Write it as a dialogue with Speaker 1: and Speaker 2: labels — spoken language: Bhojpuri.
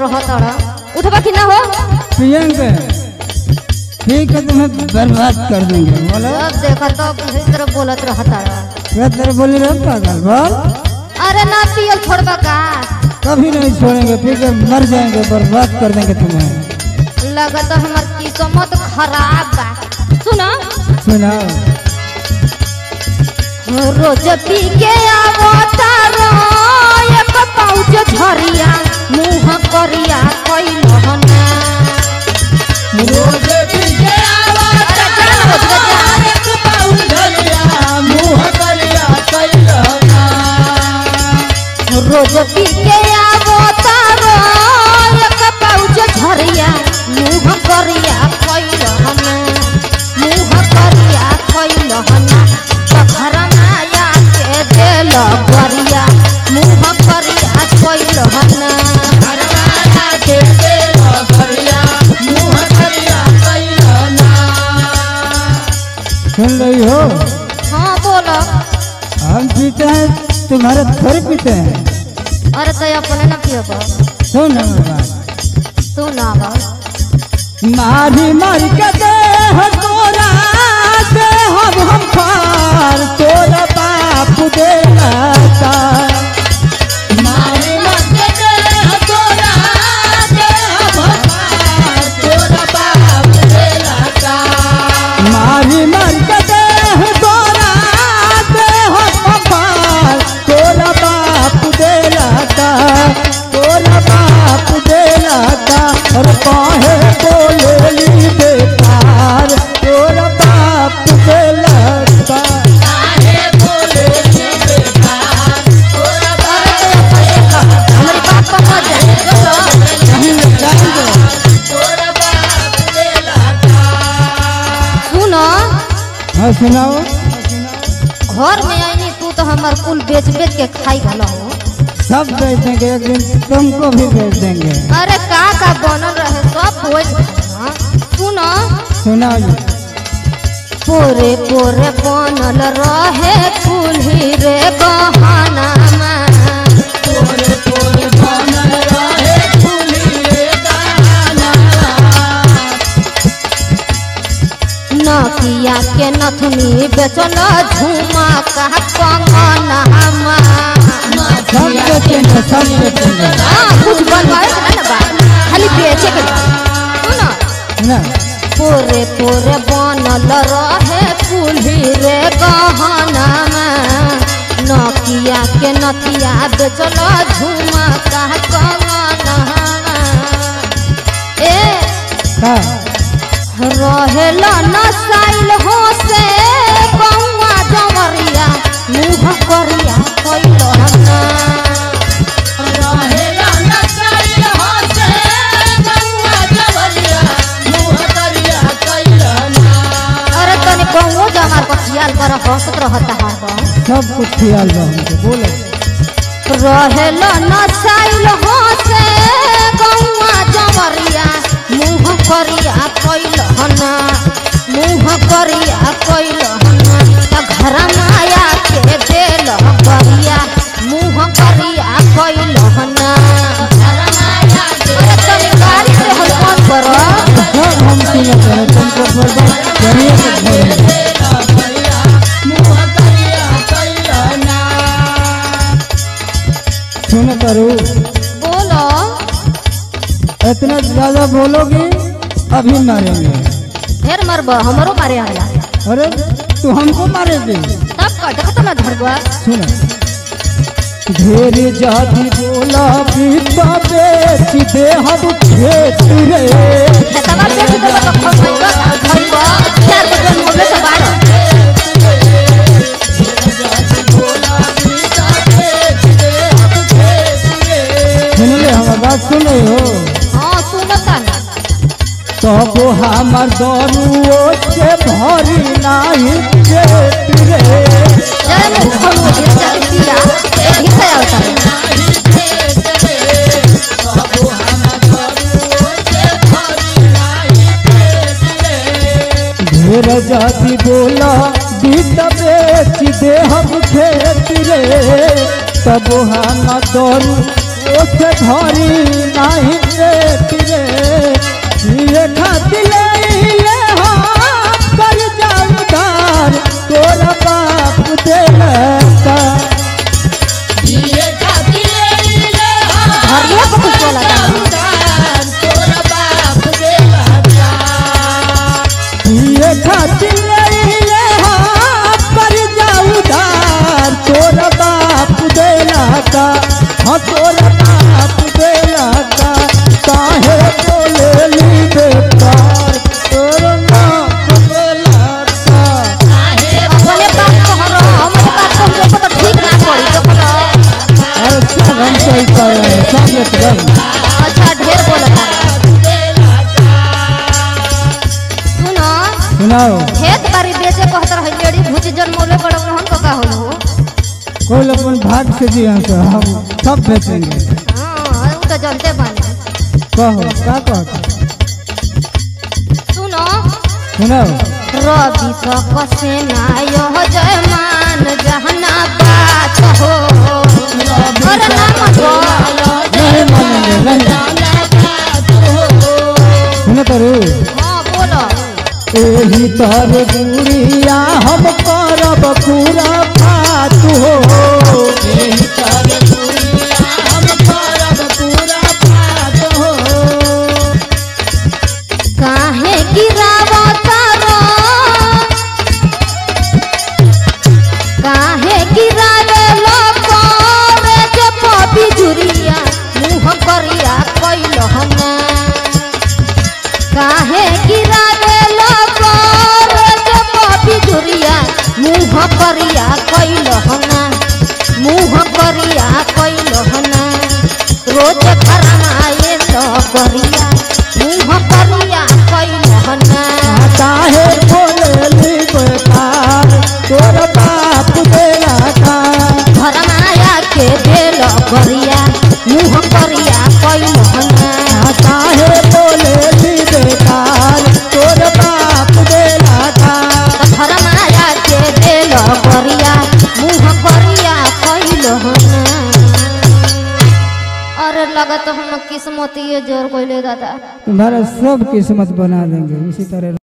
Speaker 1: रहत अड़ उठबा कि ना हो
Speaker 2: पियेंगे ठीक है तुम्हें बर्बाद कर देंगे बोलो
Speaker 1: अब देखा तो इस तरह बोलत रहत अड़
Speaker 2: क्या तेरे बोली रहे पागल बोल
Speaker 1: अरे ना पियल छोड़बा का
Speaker 2: कभी नहीं छोड़ेंगे पी के मर जाएंगे बर्बाद कर देंगे तुम्हें
Speaker 1: लगत हमर किस्मत खराब बा सुना
Speaker 2: सुनाओ
Speaker 1: रोज पी के आवता रो एक पाउच झरिया मुंह करिया कैलहना
Speaker 2: रोज पी के
Speaker 1: अरे जान बच गया रोज पी के आवता रो एक पाउच झरिया मुंह करिया कैलहना मुंह करिया कैलहना घर माया के देल गरिया मुंह करिया कैलहना
Speaker 2: सुन रही हो
Speaker 1: हाँ बोलो
Speaker 2: हम पीते हैं तुम्हारे थोड़े पीते हैं
Speaker 1: अरे तो अपने न पियो
Speaker 2: सुन हमारी बात
Speaker 1: सुना बा
Speaker 2: मारी मारी के दे हो तोरा दे हम हम खार तोरा बाप दे लाता मारी मारी के दे हो तोरा दे हम हम खार तोरा बाप दे लाता मारी मारी के दे हो तोरा दे हम हम खार तोरा बाप दे लाता तोरा बाप दे लाता और काहे बोलेली बेकार तोरा बाप दे लाता
Speaker 1: हमारी बात पर मत जाए बोलो
Speaker 2: कहीं ले जाएंगे
Speaker 1: सुनो
Speaker 2: हाँ सुनाओ
Speaker 1: घर में आईनी तू तो हमार कुल बेच बेच के खाई भला हो
Speaker 2: सब बेच देंगे एक दिन तुमको भी बेच देंगे
Speaker 1: अरे का का बनल रहे सब बोझ सुनो
Speaker 2: सुनाओ जी
Speaker 1: पोरे पोरे बनल रहे कुल्ही रे गहना नकिया के नथनी बेचल झुमा का कंगना
Speaker 2: सब बेचेंगे सब बेचेंगे
Speaker 1: हाँ कुछ बनवाए के ना बा खाली बेचे के बा। सुनो
Speaker 2: ना
Speaker 1: पोरे पोरे बनल रहे कुल्ही रे गहना नकिया के नथिया बेचल झुमा का कंगना ए
Speaker 2: का
Speaker 1: रहेल नसाइल हो से कौआ जवरिया मुँह करिया कैल ना अरे तनी कौओ जमार पर खियाल कर हंसत रहता हरदम
Speaker 2: सब कुछ ख्याल बा हमको बोलो
Speaker 1: रहेल नसाइल हो से कौआ जवरिया मुँह करिया कैल ना मुँह करिया कैल ना त घर माया के देल गरिया मुँह करिया कैल ना अरे तनी गाड़ी से हल्का करो
Speaker 2: सब हम सुनते हैं तुमको बर्बाद करिए के छोड़ेंगे सुनो करू
Speaker 1: बोलो
Speaker 2: इतना ज्यादा बोलोगी अभी मारेंगे
Speaker 1: ढेर मरब हमरो मारे आया
Speaker 2: अरे तू हमको मारेगी
Speaker 1: तब का देखत ना धरबा
Speaker 2: सुनो ढेर जाति बोला बीता बेच दे हम खेत रे
Speaker 1: खेतवा पे से देबा तो खइबा खइबा चार बजे मोबे से बाड़
Speaker 2: सुन ले हमार बात सुन रहे हो
Speaker 1: हां सुनता ना
Speaker 2: तबो हमार दरुओ से भरी नाही पेट रे
Speaker 1: जय मुख खमो गिर जाती पिया ए हिस्सा आवता
Speaker 2: ढेर जाति बोला बीत बेच दे हम खेत रे तबो हमार दरुओ से भरी नाही बेटी रे ये खातिर ले हो कर जाऊ धार तोरा बाप देलता
Speaker 1: घरिया को कुछ बोला
Speaker 2: ये खातिर ले हो कर जाऊ धार तोरा बाप देलता हाँ तोरा बाप देलता काहे बोले ली बेकार तोरा बाप देलता
Speaker 1: अपने बात को हरो हमारे बात को हमको तो ठीक ना पड़ी तो बोलो
Speaker 2: अरे सब हम सही कर रहे हैं सब एकदम
Speaker 1: अच्छा ढेर बोलता सुनो
Speaker 2: सुनाओ
Speaker 1: खेत बाड़ी बेचे कहत रहे लेडी भूची जन्मोले बड़ हम को का होलो
Speaker 2: कोई अपन भाग से दिया तो हम सब बेचेंगे
Speaker 1: हां वो तो जानते बानी
Speaker 2: कहो क्या कहता
Speaker 1: सुनो
Speaker 2: सुनाओ
Speaker 1: रवि सकसे ना यह जयमान जहना बात हो अरे ना मतो
Speaker 2: नहीं मानेंगे नहीं सुनो तो रू
Speaker 1: हां बोलो
Speaker 2: एही तर बुढ़िया हम करब पूरा बात हो एही तर बुढ़िया हम करब पूरा बात हो
Speaker 1: काहे गिरावता रो काहे गिरावे लोको रे के पपी जुरिया मुंह करिया कइल हना काहे गिरावे लोको रे के पपी जुरिया मुंह करिया कइल हना मुंह करिया कइल हना रोज फरमाए तो करिया मुंह करिया कइल हना
Speaker 2: काहे बोले बेकार तोर बाप देला का
Speaker 1: घर माया के बेल करिया मुंह करिया कइल हना
Speaker 2: काहे बोले बेकार तोर बाप देला का
Speaker 1: घर माया के बेल करिया मुंह करिया कइल हना अरे लगत हम किस्मत ये जोर कोइले दादा
Speaker 2: तुम्हारा सब किस्मत बना देंगे इसी तरह